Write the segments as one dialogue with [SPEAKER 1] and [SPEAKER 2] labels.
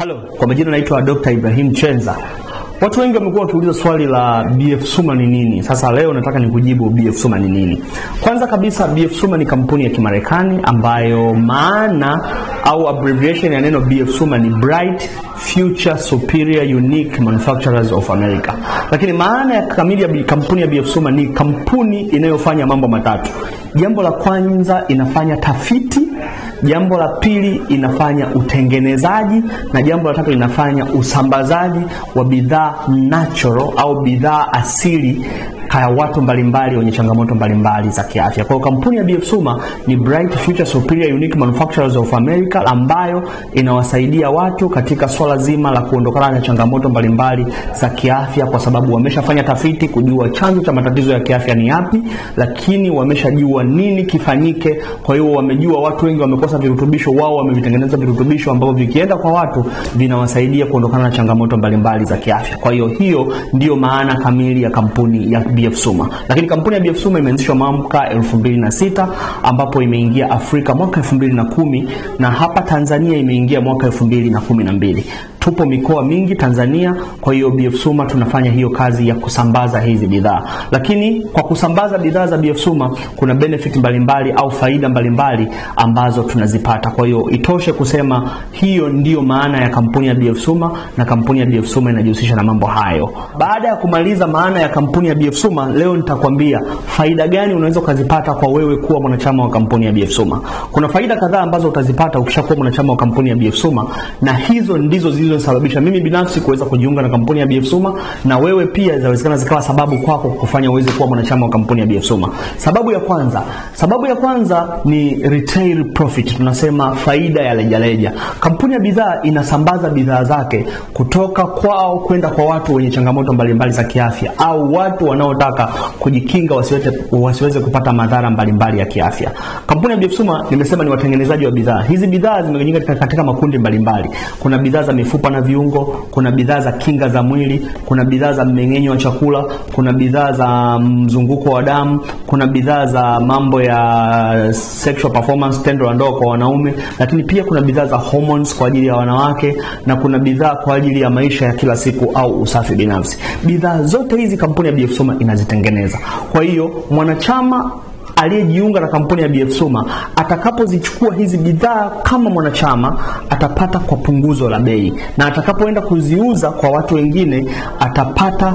[SPEAKER 1] Halo, kwa majina naitwa Dr. Ibrahim Chenza. Watu wengi wamekuwa wakiuliza swali la BF Suma ni nini. Sasa leo nataka nikujibu BF Suma ni nini. Kwanza kabisa BF Suma ni kampuni ya Kimarekani ambayo maana au abbreviation ya neno BF Suma ni Bright Future Superior Unique Manufacturers of America. Lakini maana ya kamili ya kampuni ya BF Suma ni kampuni inayofanya mambo matatu. Jambo la kwanza inafanya tafiti Jambo la pili inafanya utengenezaji na jambo la tatu inafanya usambazaji wa bidhaa natural au bidhaa asili kaya watu mbalimbali wenye changamoto mbalimbali za kiafya. Kwa hiyo kampuni ya BF Suma ni Bright Future Superior Unique Manufacturers of America ambayo inawasaidia watu katika swala zima la kuondokana na changamoto mbalimbali za kiafya, kwa sababu wameshafanya tafiti kujua chanzo cha matatizo ya kiafya ni yapi, lakini wameshajua nini kifanyike. Kwa hiyo wamejua watu wengi wamekosa virutubisho, wao wamevitengeneza virutubisho ambavyo vikienda kwa watu vinawasaidia kuondokana na changamoto mbalimbali za kiafya. Kwa hiyo hiyo ndiyo maana kamili ya kampuni ya BF Suma. Lakini kampuni ya BF Suma imeanzishwa mwaka 2006 ambapo imeingia Afrika mwaka 2010 na hapa Tanzania imeingia mwaka 2012. Tupo mikoa mingi Tanzania, kwa hiyo BF Suma tunafanya hiyo kazi ya kusambaza hizi bidhaa. Lakini kwa kusambaza bidhaa za BF Suma kuna benefit mbalimbali au faida mbalimbali ambazo tunazipata. Kwa hiyo itoshe kusema hiyo ndiyo maana ya kampuni ya BF Suma na kampuni ya BF Suma inajihusisha na mambo hayo. Baada ya kumaliza maana ya kampuni ya BF Suma, leo nitakwambia faida gani unaweza ukazipata kwa wewe kuwa mwanachama wa kampuni ya BF Suma. Kuna faida kadhaa ambazo utazipata ukishakuwa mwanachama wa kampuni ya BF Suma na hizo ndizo zilizosababisha mimi binafsi kuweza kujiunga na kampuni ya BF Suma na wewe pia zinawezekana zikawa sababu kwako kufanya uweze kuwa mwanachama wa kampuni ya BF Suma. Sababu ya kwanza, sababu ya kwanza ni retail profit, tunasema faida ya rejareja. Kampuni ya bidhaa inasambaza bidhaa zake kutoka kwao kwenda kwa watu wenye changamoto mbalimbali za kiafya au watu wanaotaka kujikinga wasiweze, wasiweze kupata madhara mbalimbali ya kiafya. Kampuni ya BF Suma nimesema ni watengenezaji wa bidhaa. Hizi bidhaa zimegawanyika katika makundi mbalimbali. Kuna bidhaa za mifupa na viungo, kuna bidhaa za kinga za mwili, kuna bidhaa za mmeng'enyo wa chakula, kuna bidhaa za mzunguko wa damu, kuna bidhaa za mambo ya sexual performance, tendo la ndoa kwa wanaume, lakini pia kuna bidhaa za hormones kwa ajili ya wanawake na kuna bidhaa kwa ajili ya maisha ya kila siku au usafi binafsi. Bidhaa zote hizi kampuni ya BF Suma inazitengeneza. Kwa hiyo mwanachama aliyejiunga na kampuni ya BF Suma atakapozichukua hizi bidhaa kama mwanachama atapata kwa punguzo la bei, na atakapoenda kuziuza kwa watu wengine atapata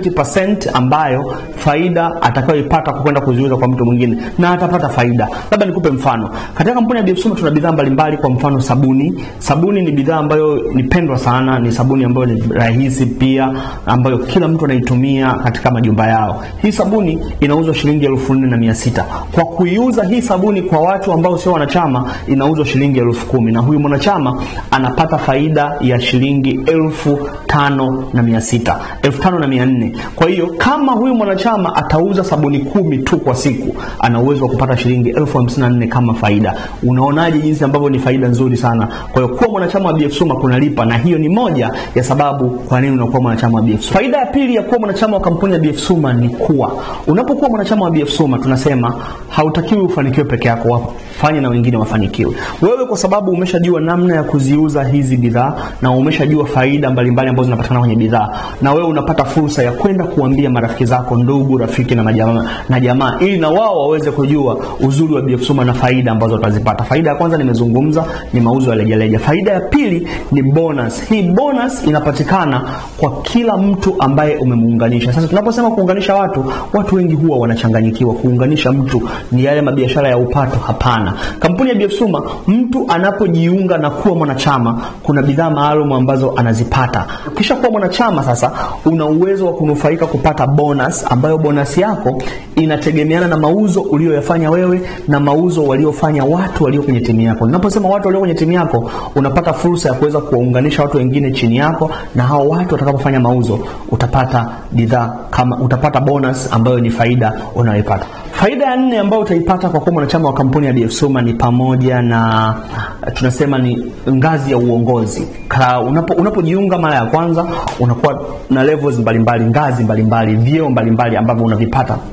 [SPEAKER 1] 20% ambayo faida atakayoipata kwa kwenda kuziuza kwa mtu mwingine, na atapata faida. Labda nikupe mfano. Katika kampuni ya BF Suma tuna bidhaa mbalimbali, kwa mfano sabuni. Sabuni ni bidhaa ambayo ni pendwa sana, ni sabuni ambayo ni rahisi pia, ambayo kila mtu anaitumia katika majumba yao. Hii sabuni inauzwa shilingi elfu nne na mia sita kwa kuiuza hii sabuni kwa watu ambao sio wanachama inauzwa shilingi elfu kumi na huyu mwanachama anapata faida ya shilingi elfu tano na mia sita elfu tano na mia nne kwa hiyo kama huyu mwanachama atauza sabuni kumi tu kwa siku ana uwezo wa kupata shilingi elfu hamsini na nne kama faida unaonaje jinsi ambavyo ni faida nzuri sana kwa hiyo kuwa mwanachama wa BF Suma kunalipa na hiyo ni moja ya sababu kwa nini unakuwa mwanachama wa BF Suma faida ya pili ya kuwa mwanachama wa kampuni ya BF Suma ni kuwa unapokuwa mwanachama wa BF Suma tunasema hautakiwi ufanikiwe peke yako, wafanye na wengine wafanikiwe. Wewe kwa sababu umeshajua namna ya kuziuza hizi bidhaa na umeshajua faida mbalimbali ambazo zinapatikana kwenye bidhaa, na wewe unapata fursa ya kwenda kuambia marafiki zako, ndugu, rafiki na majamaa na jamaa, ili na wao waweze kujua uzuri wa BF Suma na faida ambazo utazipata. Faida ya kwanza nimezungumza ni mauzo ya rejareja. Faida ya pili ni bonus. Hii bonus inapatikana kwa kila mtu ambaye umemuunganisha. Sasa tunaposema kuunganisha watu, watu wengi huwa wanachanganyikiwa. Kuunganisha mtu ni yale mabiashara ya upato? Hapana. Kampuni ya BF Suma, mtu anapojiunga na kuwa mwanachama, kuna bidhaa maalum ambazo anazipata. Ukisha kuwa mwanachama, sasa una uwezo wa kunufaika kupata bonus, ambayo bonus yako inategemeana na mauzo uliyoyafanya wewe na mauzo waliofanya watu walio kwenye timu yako. Ninaposema watu walio kwenye timu yako, unapata fursa ya kuweza kuwaunganisha watu wengine chini yako, na hao watu watakapofanya mauzo, utapata bidhaa kama utapata bonus ambayo ni faida unayoipata. Faida ya nne ambayo utaipata kwa kuwa mwanachama wa kampuni ya BF Suma ni pamoja na tunasema ni ngazi ya uongozi. Ka, unapo, unapojiunga mara ya kwanza unakuwa na levels mbalimbali, ngazi mbalimbali, vyeo mbalimbali ambavyo unavipata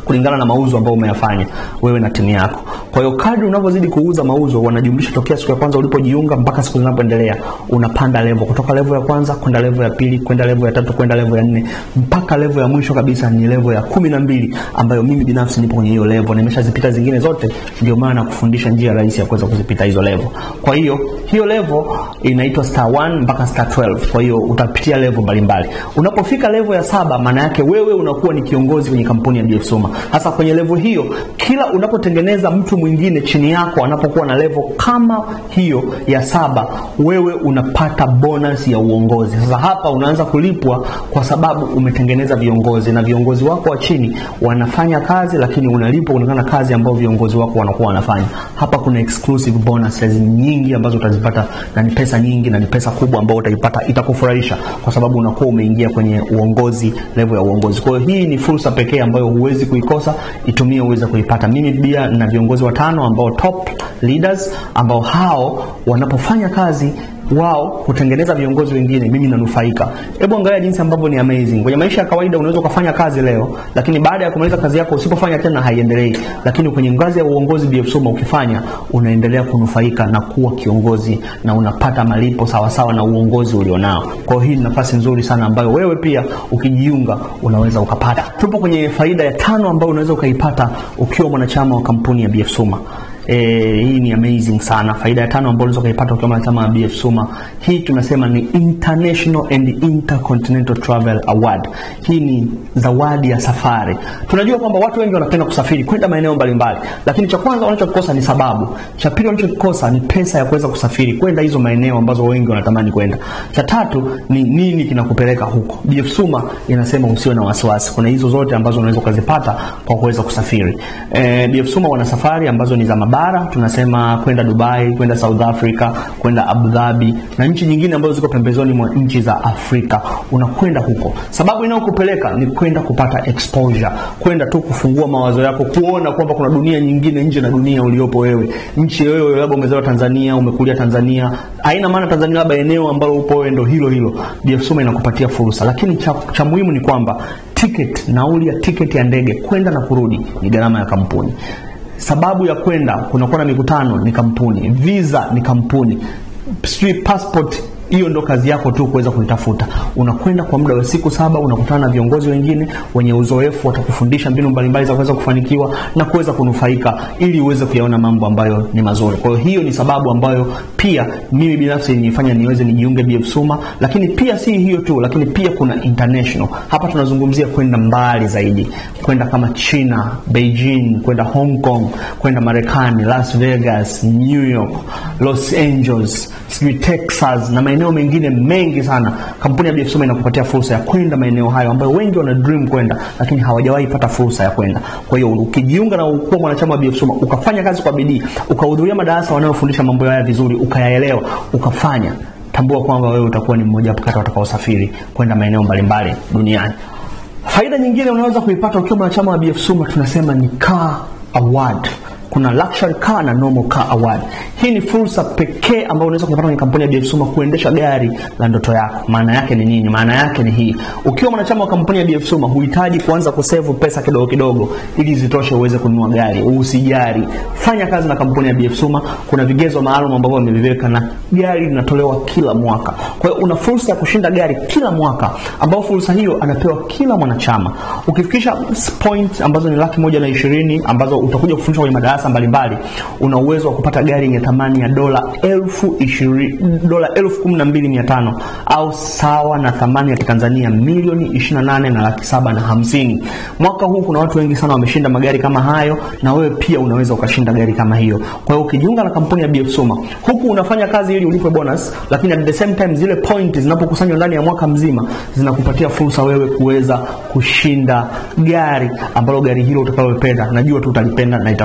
[SPEAKER 1] kulingana na mauzo ambayo umeyafanya wewe na timu yako. Kwa hiyo kadri unavyozidi kuuza mauzo, wanajumlisha tokea siku ya kwanza ulipojiunga mpaka siku zinapoendelea, unapanda level kutoka level ya kwanza kwenda level ya pili kwenda level ya tatu kwenda level ya nne mpaka level ya mwisho kabisa ni level ya kumi na mbili ambayo mimi binafsi nipo kwenye hiyo level, nimeshazipita zingine zote, ndio maana nakufundisha njia rahisi ya kuweza kuzipita hizo level. Kwa hiyo hiyo level inaitwa star 1 mpaka star 12. Kwa hiyo utapitia level mbalimbali. Unapofika level ya saba, maana yake wewe unakuwa ni kiongozi kwenye kampuni ya BF Suma. Sasa kwenye level hiyo, kila unapotengeneza mtu mwingine chini yako anapokuwa na level kama hiyo ya saba, wewe unapata bonus ya uongozi. Sasa hapa unaanza kulipwa kwa sababu umetengeneza viongozi na viongozi wako wa chini wanafanya kazi, lakini unalipwa kulingana na kazi ambayo viongozi wako wanakuwa wanafanya. Hapa kuna exclusive bonuses nyingi ambazo utazipata na ni pesa nyingi na ni pesa kubwa ambayo utaipata, itakufurahisha kwa sababu unakuwa umeingia kwenye uongozi, level ya uongozi. Kwa hiyo hii ni fursa pekee ambayo huwezi kuikosa, itumie uweze kuipata. Mimi pia na viongozi watano ambao top leaders ambao hao wanapofanya kazi wao kutengeneza viongozi wengine, mimi nanufaika. Hebu angalia jinsi ambavyo ni amazing. Kwenye maisha ya kawaida unaweza ukafanya kazi leo, lakini baada ya kumaliza kazi yako usipofanya tena haiendelei, lakini kwenye ngazi ya uongozi BF Suma ukifanya, unaendelea kunufaika na kuwa kiongozi na unapata malipo sawasawa sawa na uongozi ulionao. Kwa hiyo hii ni nafasi nzuri sana ambayo wewe pia ukijiunga unaweza ukapata. Tupo kwenye faida ya tano ambayo unaweza ukaipata ukiwa mwanachama wa kampuni ya BF Suma. E, hii ni amazing sana. Faida ya tano ambayo unaweza kuipata ukiwa mwanachama wa BF Suma, hii tunasema ni International and Intercontinental Travel Award. Hii ni zawadi ya safari. Tunajua kwamba watu wengi wanapenda kusafiri kwenda maeneo mbalimbali, lakini cha kwanza wanachokikosa ni sababu. Cha pili wanachokikosa ni pesa ya kuweza kusafiri kwenda hizo maeneo ambazo wengi wanatamani kwenda. Cha tatu ni nini kinakupeleka huko. BF Suma inasema usiwe na wasiwasi, kuna hizo zote ambazo unaweza ukazipata kwa kuweza kusafiri. E, BF Suma wana safari ambazo ni za bara tunasema kwenda Dubai, kwenda South Africa, kwenda Abu Dhabi na nchi nyingine ambazo ziko pembezoni mwa nchi za Afrika. Unakwenda huko, sababu inayokupeleka ni kwenda kupata exposure, kwenda tu kufungua mawazo yako, kuona kwamba kuna dunia nyingine nje na dunia uliopo wewe. Nchi wewe labda umezaliwa Tanzania, umekulia Tanzania, haina maana Tanzania labda eneo ambalo upo wewe ndo hilo hilo. BF Suma inakupatia fursa, lakini cha, cha muhimu ni kwamba ticket, nauli ya ticket ya ndege kwenda na kurudi ni gharama ya kampuni sababu ya kwenda kunakuwa na mikutano ni kampuni, visa ni kampuni, sijui passport hiyo ndo kazi yako tu kuweza kuitafuta. Unakwenda kwa muda wa siku saba, unakutana na viongozi wengine wenye uzoefu, watakufundisha mbinu mbalimbali za kuweza kufanikiwa na kuweza kunufaika, ili uweze kuyaona mambo ambayo ni mazuri. Kwa hiyo hiyo ni sababu ambayo pia mimi binafsi nifanya niweze nijiunge BF Suma, lakini pia si hiyo tu, lakini pia kuna international. Hapa tunazungumzia kwenda mbali zaidi, kwenda kama China, Beijing, kwenda Hong Kong, kwenda Marekani, Las Vegas, New York, Los Angeles, sijui Texas na maeneo mengine mengi sana. Kampuni ya BF Suma inakupatia fursa ya kwenda maeneo hayo ambayo wengi wana dream kwenda, lakini hawajawahi pata fursa ya kwenda. Kwa hiyo ukijiunga na ukuwa mwanachama wa BF Suma, ukafanya kazi kwa bidii, ukahudhuria madarasa wanayofundisha mambo haya vizuri, ukayaelewa, ukafanya, tambua kwamba wewe utakuwa ni mmoja kati watakaosafiri kwenda maeneo mbalimbali duniani. Faida nyingine unaweza kuipata ukiwa mwanachama wa BF Suma, tunasema ni car award kuna luxury car na normal car award. Hii ni fursa pekee ambayo unaweza kupata kwenye kampuni ya BF Suma kuendesha gari la ndoto yako. Maana yake ni nini? Maana yake ni hii: ukiwa mwanachama wa kampuni ya BF Suma huhitaji kuanza kusevu pesa kidogo kidogo ili zitoshe uweze kununua gari. Usijari, fanya kazi na kampuni ya BF Suma. Kuna vigezo maalum ambavyo wameviweka na gari linatolewa kila mwaka. Kwa hiyo una fursa ya kushinda gari kila mwaka, ambao fursa hiyo anapewa kila mwanachama. Ukifikisha points ambazo ni laki moja na ishirini ambazo utakuja kufundishwa kwenye madarasa mbalimbali una uwezo wa kupata gari yenye thamani ya dola elfu ishirini dola elfu kumi na mbili mia tano au sawa na thamani ya kitanzania milioni ishirini na nane na laki saba na hamsini. Mwaka huu kuna watu wengi sana wameshinda magari kama hayo, na wewe pia unaweza ukashinda gari kama hiyo. Kwa hiyo ukijiunga na kampuni ya BF Suma, huku unafanya kazi ili ulipwe bonus, lakini at the same time zile point zinapokusanywa ndani ya mwaka mzima zinakupatia fursa wewe kuweza kushinda gari ambalo gari hilo utakalopenda, najua tu utalipenda na itafurahisha.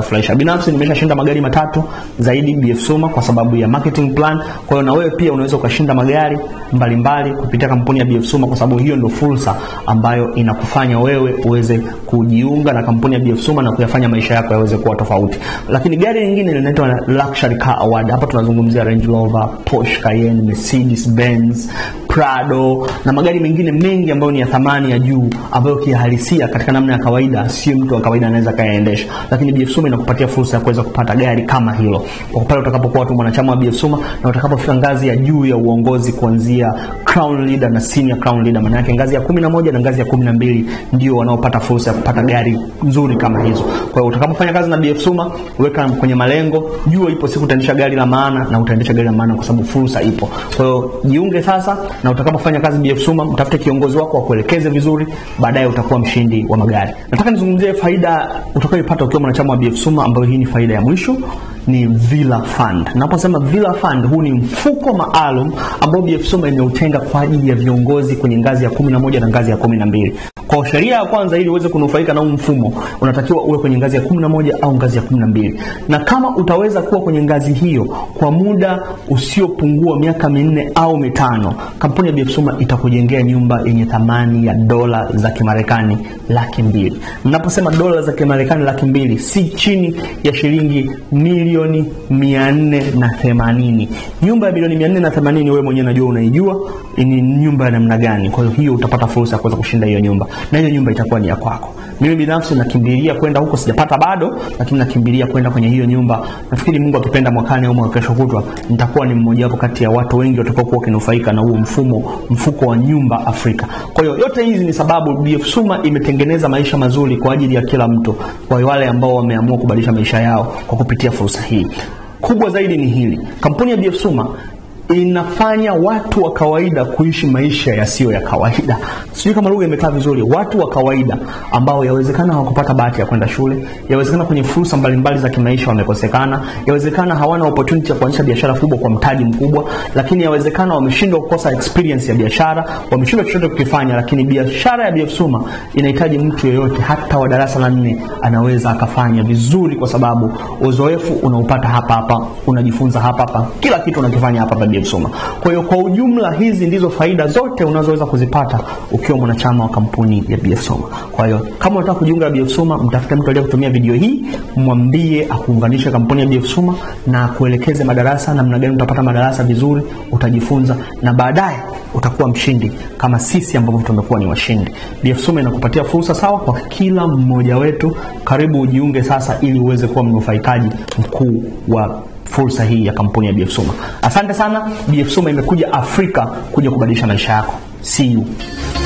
[SPEAKER 1] binafsi nimeshashinda magari matatu zaidi BF Suma kwa sababu ya marketing plan. Kwa hiyo na wewe pia unaweza ukashinda magari mbalimbali kupitia kampuni ya BF Suma, kwa sababu hiyo ndio fursa ambayo inakufanya wewe uweze kujiunga na kampuni ya BF Suma na kuyafanya maisha yako yaweze kuwa tofauti. Lakini gari lingine linaitwa Luxury Car Award. Hapa tunazungumzia Range Rover, Porsche Cayenne, Mercedes Benz, Prado na magari mengine mengi ambayo ni ya thamani ya juu ambayo kihalisia katika namna ya kawaida sio mtu wa kawaida anaweza kayaendesha, lakini BF Suma inakupatia fursa ya kuweza kupata gari kama hilo kwa pale utakapokuwa tu mwanachama wa BF Suma na utakapofika ngazi ya juu ya uongozi kuanzia crown leader na senior crown leader, maana yake ngazi ya kumi na moja na ngazi ya kumi na mbili ndio wanaopata fursa ya kupata gari nzuri kama hizo. Kwa hiyo utakapofanya kazi na BF Suma, weka kwenye malengo, jua ipo siku utaendesha gari la maana na utaendesha gari la maana kwa sababu fursa ipo. Kwa hiyo jiunge sasa, na utakapofanya kazi BF Suma, mtafute kiongozi wako akuelekeze vizuri, baadaye utakuwa mshindi wa magari. Nataka nizungumzie faida utakayopata ukiwa mwanachama wa BF Suma, ambayo hii ni faida ya mwisho ni Villa Fund. Naposema Villa Fund, huu ni mfuko maalum ambao BF Suma imeutenga kwa ajili ya viongozi kwenye ngazi ya kumi na moja na ngazi ya kumi na mbili. Kwa sheria ya kwanza, ili uweze kunufaika na huu mfumo, unatakiwa uwe kwenye ngazi ya kumi na moja au ngazi ya kumi na mbili, na kama utaweza kuwa kwenye ngazi hiyo kwa muda usiopungua miaka minne au mitano, kampuni ya BF Suma itakujengea nyumba yenye thamani ya dola za Kimarekani laki mbili. Naposema dola za Kimarekani laki mbili, si chini ya shilingi milioni mia nne na themanini. Nyumba ya milioni mia nne na themanini wewe mwenyewe najua unaijua ni nyumba ya namna gani. Kwa hiyo hiyo utapata fursa ya kuweza kushinda hiyo nyumba, na hiyo nyumba itakuwa ni ya kwako. Mimi binafsi nakimbilia kwenda huko, sijapata bado, lakini nakimbilia kwenda kwenye hiyo nyumba. Nafikiri Mungu akipenda, mwakani au mwaka kesho kutwa, nitakuwa ni mmoja wapo kati ya watu wengi watakaokuwa wakinufaika na huo mfumo, mfuko wa nyumba Afrika. Kwa hiyo yote hizi ni sababu BF Suma imetengeneza maisha mazuri kwa ajili ya kila mtu, kwa wale ambao wameamua kubadilisha maisha yao kwa kupitia fursa hii. Kubwa zaidi ni hili, kampuni ya BF Suma inafanya watu wa kawaida kuishi maisha yasiyo ya kawaida. Sijui kama lugha imekaa vizuri. Watu wa kawaida ambao yawezekana hawakupata bahati ya kwenda shule, yawezekana kwenye fursa mbalimbali za kimaisha wamekosekana, yawezekana hawana opportunity ya kuanzisha biashara kubwa kwa mtaji mkubwa, lakini yawezekana wameshindwa kukosa experience ya biashara, wameshindwa chochote kukifanya. Lakini biashara ya BF Suma inahitaji mtu yeyote, hata wa darasa la nne anaweza akafanya vizuri, kwa sababu uzoefu unaupata hapa hapa, unajifunza hapa hapa, kila kitu unakifanya hapa hapa BF Suma. Kwa hiyo kwa ujumla, hizi ndizo faida zote unazoweza kuzipata ukiwa mwanachama wa kampuni ya BF Suma. Kwa hiyo kama unataka kujiunga na BF Suma, mtafute mtu aliyekutumia video hii, mwambie akuunganishe kampuni ya BF Suma na kuelekeze madarasa, namna gani utapata madarasa vizuri, utajifunza na baadaye utakuwa mshindi kama sisi ambavyo tumekuwa ni washindi. BF Suma inakupatia fursa sawa kwa kila mmoja wetu. Karibu ujiunge sasa, ili uweze kuwa mnufaikaji mkuu wa fursa hii ya kampuni ya BF Suma. Asante sana. BF Suma imekuja Afrika kuja kubadilisha maisha yako. See you.